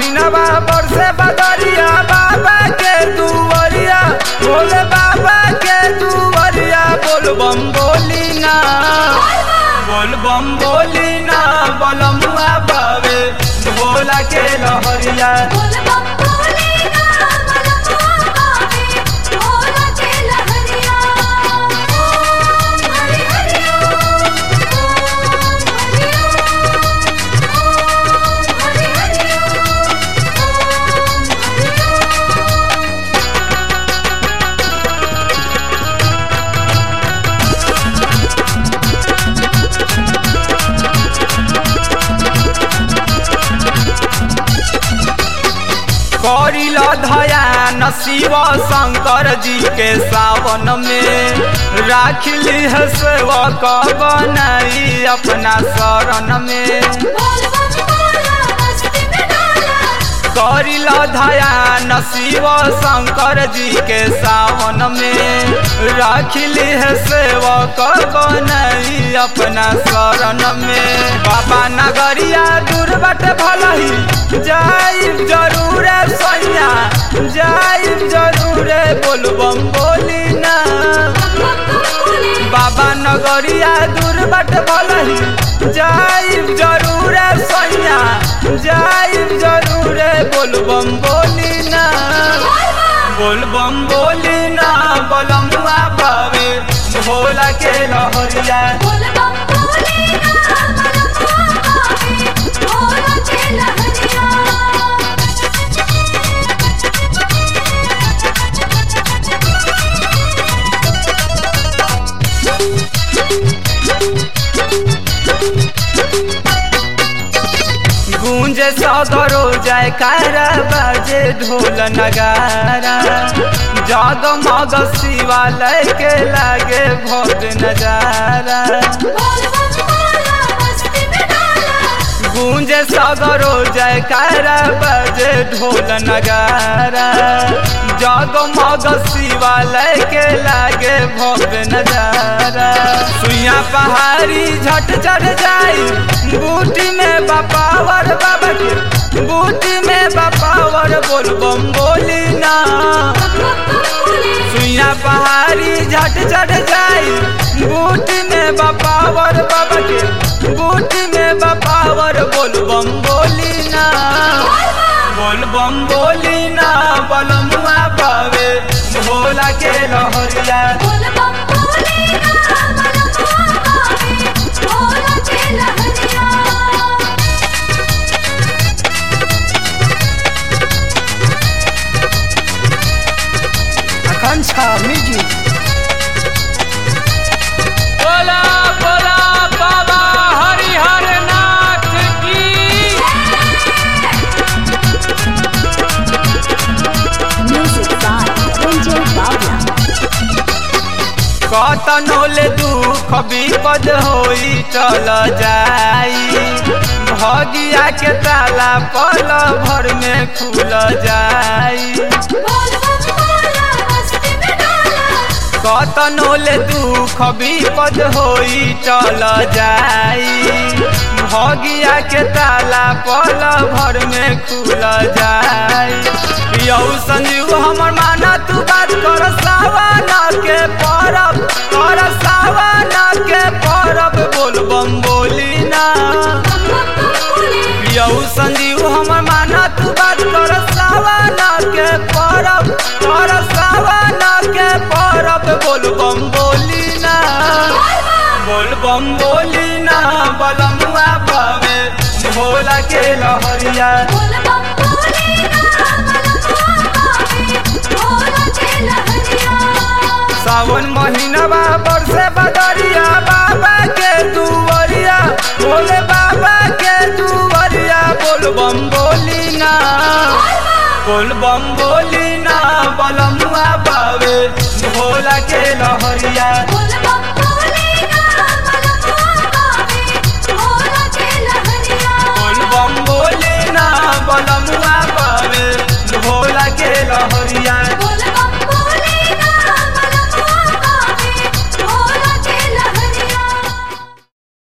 महीनवा बरसे बदरिया बाबा के दुवरिया भोले बाबा के दुवरिया बोल बम बोली ना बोल बम बोली ना बलमुआ बावे भोला के लहरिया बोल बम बोले ना मनवा पावे भोला के लहरिया ओम हरि हरि ओम हरि ओम हरि हरि ओम करिल धयान शिव शंकर जी के सावन में राखिली है सेवक बनाई अपना शरण में बोल बम बोला मस्ती में डाला करिल धयान शिव शंकर जी के सावन में राखिली है सेवक बनाई अपना शरण में बाबा नगरिया दूर बट भलही जाइब जरूर सैया जाइब जरूर बोल बम बोली ना बाबा नगरिया दूर बट भलही जाइब जरूर सैया जाइब जरूर बोल बम बोली ना बोल बम बोली ना बलमुआ पावे भोला के लहरिया बोल बम बोले ना मनवा पावे भोला के लहरिया गूंजे सदरो जाय कारा बाजे ढोल नगारा जगमग शिवालय के लागे भव्य नजारा बोल बम बोला मस्ती में डाला गूंजे सगरो जय कारा बजे ढोल नगारा जगमग शिवालय के लागे भव्य नजारा सुइया पहाड़ी झट चढ़ जाई बूटी में बपावर बाबा के बूटी में बपावर बोल बम बोली ना सुइया पहाड़ी झट चढ़ जाई बूटी में बपावर बाबा के बूटी में बपावर बोल बम बोली ना बोल बम बोली ना बलमुआ पावे भोला के लहरिया बोल बम बोले ना मनवा पावे भोला के लहरिया आकांक्षा म्यूजिक बोला बोला बाबा हरिहर नाथ की Music by Ranjay Bawla. कतनो ले दुख विपद होई चल जाई भगिया के ताला पल भर में खुल जाई बोल बम बोला मस्ती में डाला कतनो ले दुख विपद होई चल जाई भगिया के ताला पल भर में खुल जाई यौ संजीव हमर माना तू बात कर सावन के परब कर सावन के परब बोल बम बोली ना यौ संजीव हमर माना तू बात कर सावन के परब कर सावन के परब बोल बम बोली ना बोल बम बोली ना बलमुआ पावे भोला के लहरिया बोल बम बोले ना मनवा पावे भोला के लहरिया सावन महीनवा बरसे बदरिया बाबा के दुवरिया भोले बाबा के दुवरिया बोल बम बोली ना बोल बम बोली ना बलमुआ पावे भोला के लहरिया बोल बम बोले ना मनवा पावे भोला के लहरिया बोल बम बोली ना बलमुआ पावे भोला के लहरिया